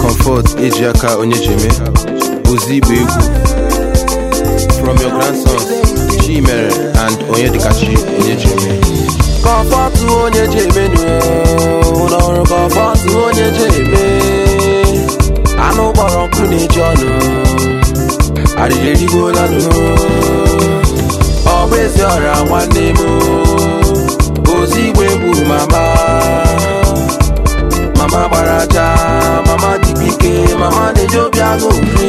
Comfort eji aka onye jeme ozi igba egwu from your grandsons Chimere and Onyedikachi onye jeme kọfọtụ onye ji eme n'ụlọọrụ kọfọtụ onye ji eme anụ gbọrọ nkụ na-eji ọnụ arịrị erigbola nụ ọ bụ ezi ọrịa nwanne m ozi igwe gburu mama mama gbara aja mama dịkwa ike mama na-eji obi agụ nri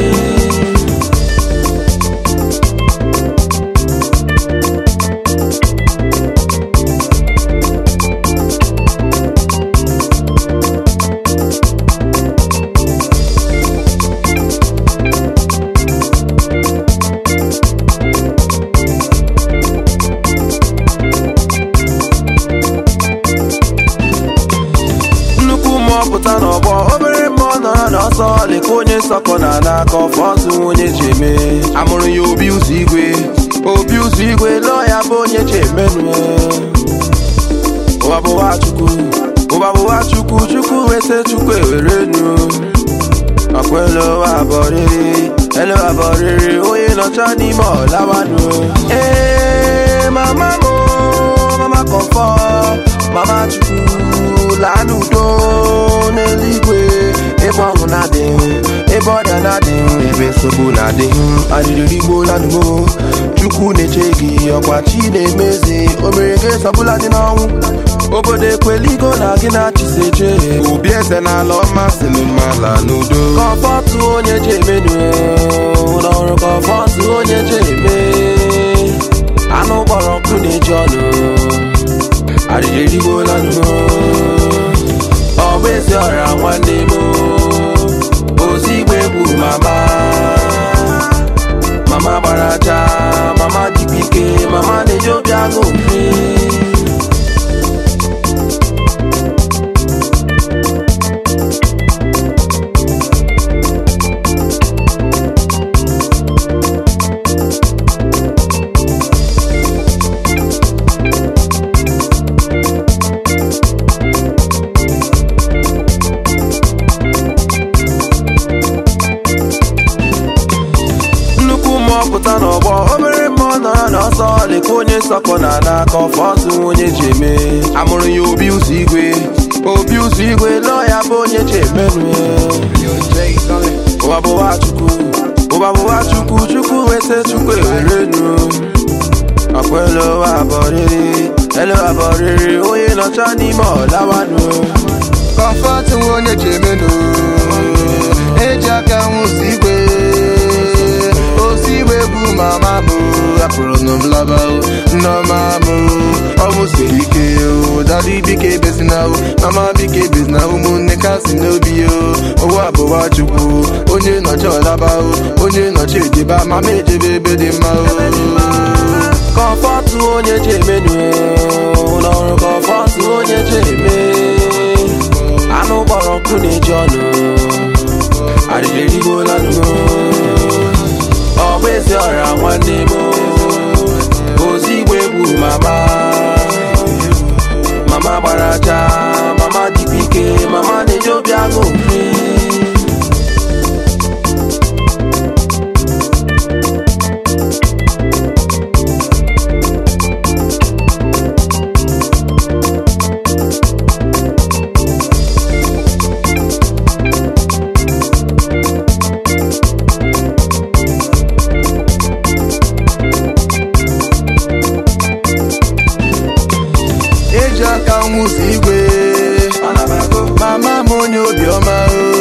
nnukwu mmụọ pụta n'ọgbọ obere mmụọ nọrọ n'ọsọ leka onye nsọkọ na n'aka ọfọsụ onye ji eme amụrụ ya obi ụzọ igwe obi ụzọ igwe lụọ ya bụ onye ji emenụ ụwa bụwa chukwu ụwa bụwa chukwu chukwu wese chukwu ewerenu ọkwa elu ụwa abọrịrị elu abọrịrị onye nọcha n'ime ọlawanụ ee mama m mama kọfọ mama chukwu laa n'udo n'eluigwe ebe ọṅụ na-adị ebe ọrịa na-adị ebe nsogbu na-adị arịrị igbo lanụmo chukwu na-eche gị ọkwa chi na-emezi o mere gị sọbụla dị n'ọnwụ obodo ekweligo na gị na-achịsa eche obi eze n'ala ọma si n'ụmala n'udo kọfọtụ onye ji emenu ụlọọrụ kọfọtụ onye ji eme anụ gbọrọ nkụ na-eji ọnụ arịrị erigbola nụ ọ bụ ezi ọrịa nwanne m ozi igwe gburu mama mama gbara aja mama dịkwa ike mama na-eji obi agụ nri nnukwu mmụọ pụta n'ọgbọ obere mmụọ nọrọ n'ọsọ leka onye nsọkọ na n'aka ọfọsụ onye ji eme amụrụ ya obi ụzọ igwe obi ụzọ igwe lụọ ya bụ onye ji emenụ ụwa bụwa chukwu ụwa bụwa chukwu chukwu wese chukwu ewerenu ọkwa elu ụwa abọrịrị elu abọrịrị onye nọcha n'ime ọlawanụ kọmfọtụ onye ji emenụ eji aka nwụsi igwe osi igwe bụ mama m apụrụ nụ m laba nneọma m ọmụ siri ike dadi bike ebezina mama bike ebezina ụmụnne ka si n'obi ya ụwa abụwa chukwu onye nọchi ọlaba onye nọchi ejeba mama ejebe ebe dị mma kọfọtụ onye ji emenu ụlọọrụ kọfọtụ onye ji eme anụ gbọrọ nkụ na-eji ọnụ arịrị erigbola nụ ọ bụ ezi ọrịa nwanne m ozi igwe gburu mama mama gbara aja mama dịkwa ike mama na-eji obi agụ nri eji aka nwụsi igwe mama m onye obiọma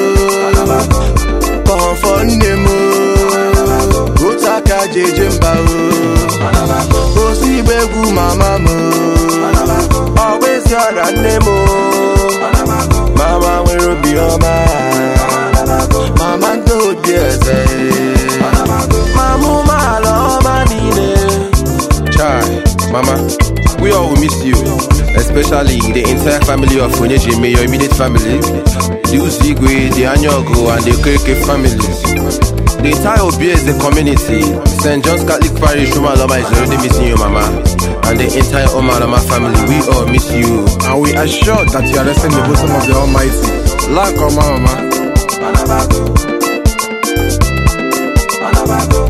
kọmfọ nne m otu aka ji eje mba osi igbe egwu mama m ọ bụ ezi ọrịa nne m mama nwere obiọma mama ndị obi eze mama umeala ọma niile Chai, Mama, we all will miss you, especially the entire family of Onyejime, your immediate family, the Uzigwe, the Anyogo, and the Okeke families. The entire Obieze community, St. John's Catholic Parish, Umalama is already missing you, Mama. And the entire Omalama family, we all miss you. and we are sure that you are resting in the bosom of the Almighty. Lack of mama. ịgbago